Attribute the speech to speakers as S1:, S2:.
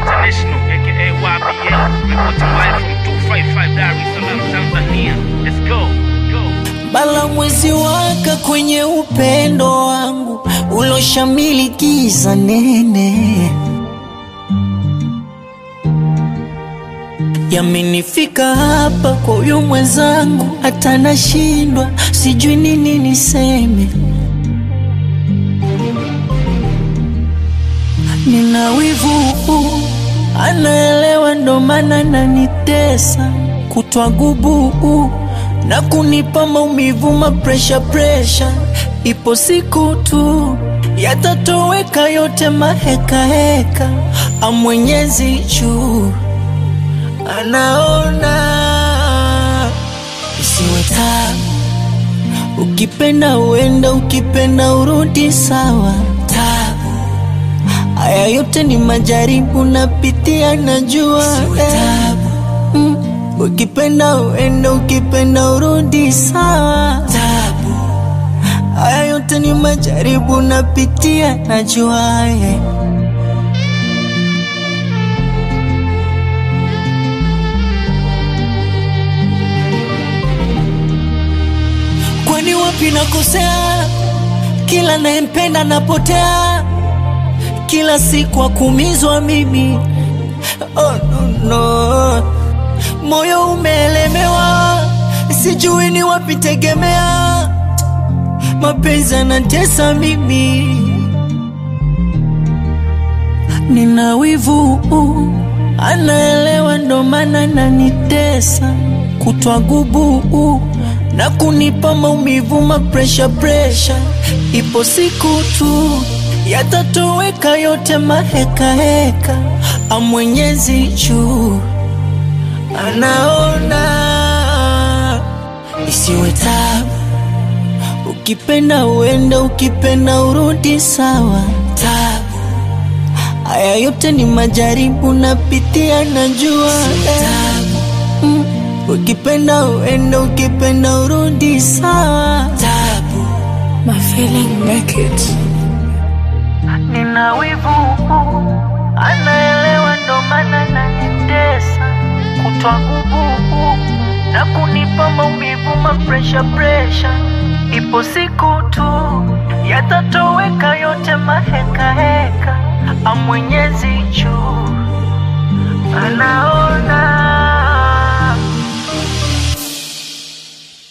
S1: International, aka YBL, reporting live from 255 Dar es Salaam, Tanzania. Let's go, go.
S2: Bala mwezi waka kwenye upendo wangu uloshamili giza nene, yamenifika hapa kwa huyu mwenzangu, hata nashindwa, sijui nini niseme. Nina wivu, anaelewa, ndo maana nanitesa kutwa gubu na kunipa maumivu, mapresha presha. Ipo siku tu yatatoweka yote maheka heka, amwenyezi juu anaona, isiwe tabu. Ukipenda uenda, ukipenda urudi, sawa. Tabu haya yote ni majaribu, napitia, najua eh. Mm. Ukipenda uenda, ukipenda urudi, sawa. Tabu haya yote ni majaribu, napitia, najua eh. Kwani wapi nakosea? Kila nayempenda napotea, kila siku akumizwa mimi. Oh, no, no. Moyo umeelemewa, sijui ni wapi tegemea. Mapenzi yanatesa mimi, nina wivu, anaelewa, ndo maana nanitesa kutwa gubu na kunipa maumivu, mapresha presha. Ipo siku tu yatatoweka yote maheka heka, amwenyezi juu anaona, isiwe tabu. Ukipenda uenda, ukipenda urudi, sawa. Tabu haya yote ni majaribu, napitia, najua eh. Mm. Ukipenda uenda, ukipenda urudi, sawa. Tabu
S3: My feeling naked.
S2: nina wivu, anaelewa, ndo maana nanitesa kutwa gubu na kunipa maumivu, mapresha presha. Ipo siku tu yatatoweka yote maheka heka, amwenyezi juu anaona